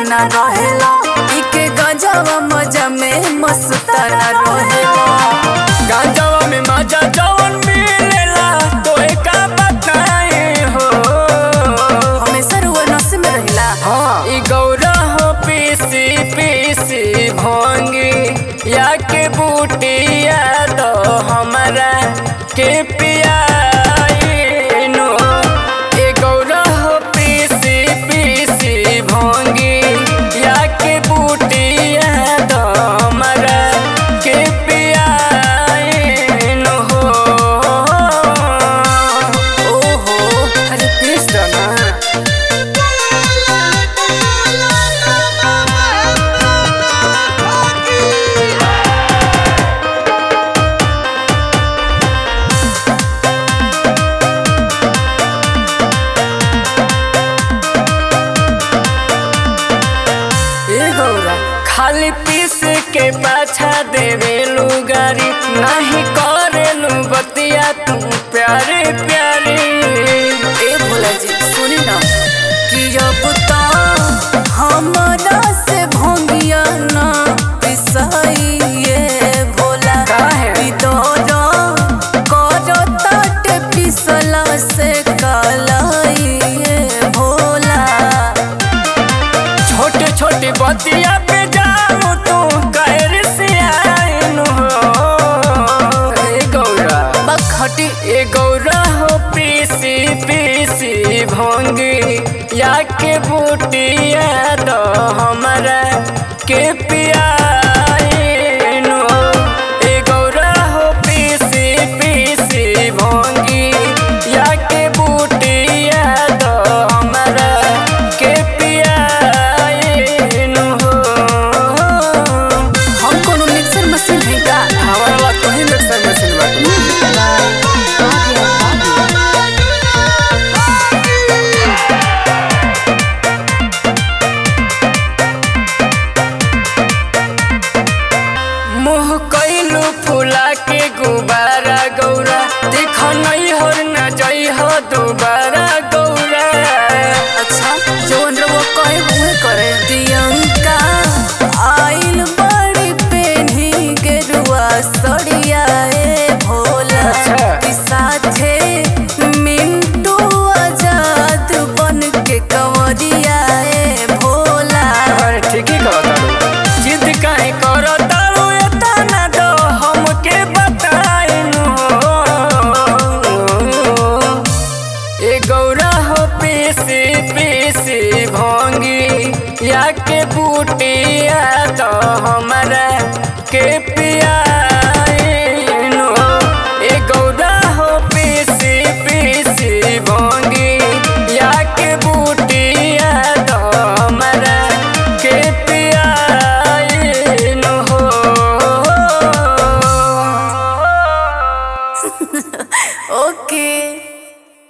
न रहेला इके गजवा मजा में मस्ताना रहेला गांजावा में मजा जवन मिलेला तो का बताए हो हमेशा रुआ नस में रहेला हाँ ई गौरा हो पीसी पीसी भोंगी या के बूटिया तो हमारा के पियाइनो ई गौरा हो पीसी पीसी भोंगी या के बूटिया तो हमारा के पियाइनो हो ओहो अरे कृष्ण ना ए गौरा खाली पीस के पाछा देवेलू गारी नहीं करेलू बतिया तू प्यारे प्यारे ए भोला जी सुनी ना कि अब तो हमरा से भोंगिया ना पिसाइए भोला काहे? कि दौरा करो तट पिसला से कालाइए भोला छोटे छोटे बतिया पे जाऊँ तू कैर से आइनु हो ए गौरा बखटी ए गौरा हो पीसी पीसी भोंगी या के बूटिया तो हमारा के पियाइनु ए गौरा हो पीसी पीसी भोंगी या के बूटिया तो हमारा के पियाइनु हो हम कोनो मिक्सर मशीन है का हमारा बात तो ही मिक्सर मशीन बाटे मुँह कैलू फूला के गुबारा गौरा देख नहीं हर न जई हो दोबारा गौरा अच्छा जवन रउआ कहे उहे करे प्रियंका आइल बड़ी पेन्ही गेरुआ सड़िया ए भोला अच्छा। कि साथे मिंटू आजाद बन के कंवरिया ए भोला अरे ठीक ही कहता जिद काहे करो तारू एतना दो हमके बताइनु ए गौरा हो पीसी पीसी भोंगी या के बूटिया तो हमारा के पिया